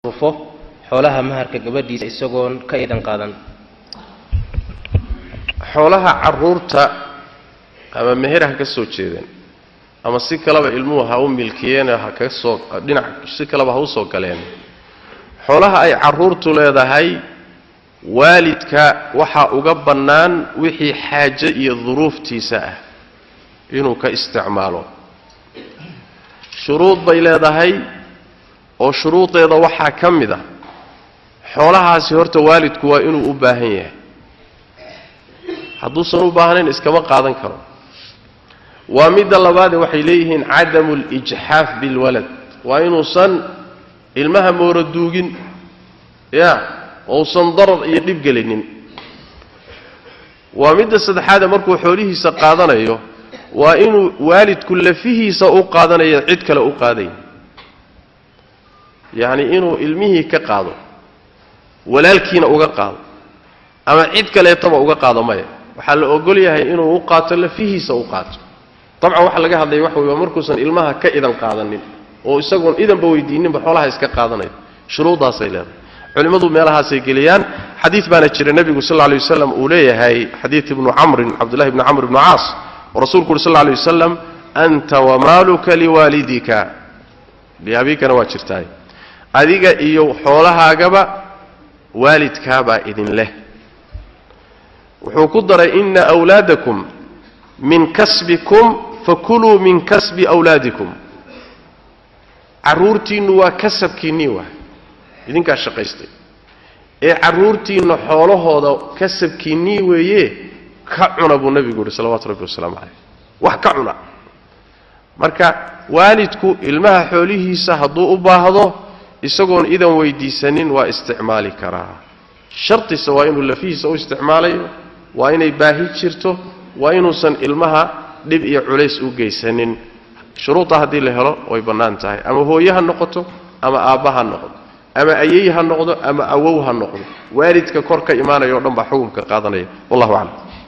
fo xoolaha maharka gabadhiisa isagoon ka idan qaadan xoolaha carruurta ama meher ha ka soo jeedeen ama si kaleba ilmuhu ha u milkiyeen ha ka soo dhinac si kaleba ha u soo galeen xoolaha ay carruurtu leedahay waalidka waxaa uga bannaan wixii xaaje iyo duruuftiisa ah inuu ka isticmaalo shuruud bay leedahay oo shuruudeeda waxaa ka mid ah xoolahaasi horta waalidku waa inuu u baahan yahay hadduusan u baahnayn iskama qaadan karo waa midda labaade waxay leeyihiin cadamu lijxaaf bilwalad waa inuusan ilmaha mooro duugin ya ousan darar iyo dhib gelinin waa midda saddexaade markuu xoolihiisa qaadanayo waa inuu waalidku lafihiisa u qaadanayo cid kale u qaadayn yacni inuu ilmihii ka qaado walaalkiina uga qaado ama cid kaleetaba uga qaado maya waxaa la ogol yahay inuu u qaato lafihiisa u qaato dabcan waxa laga hadlaya waxa wey waa markuusan ilmaha ka idan qaadanin oo isagoon idanba weydiininba xoolaha iska qaadanayo shuruuddaasay leedahay culimmadu meelahaasay geliyaan xadiid baana jira nebigu sal lay waslam uu leeyahay xadiid ibnu camrin cabdullahi ibni camr ibnu caas oo rasuulku uhi sal lay wasalam anta wamaaluka liwaalidika liabiikana waa jirtaay adiga iyo xoolahaagaba waalidkaabaa idin leh wuxuu ku daray ina wlaadakum min kasbikum fakuluu min kasbi wlaadikum carruurtiinnu waa kasabkiinnii waay idinkaa shaqaystay ee carruurtiinna xoolahooda kasabkiinnii weeye ka cuna buu nebigu yihi salawatu rabbi wasalaamu calayh wax ka cuna marka waalidku ilmaha xoolihiisa hadduu u baahdo isagoon idan weydiisanin waa isticmaali karaa shartise waa inuu lafihiisa u isticmaalayo waa inay baahi jirto waa inuusan ilmaha dhib iyo culays u geysanin shuruudda haddii la helo way bannaan tahay ama hooye ha noqoto ama aabba ha noqdo ama ayey ha noqdo ama awow ha noqdo waalidka kor ka imaanaya o dhan baa xukunka qaadanaya wallahu aclam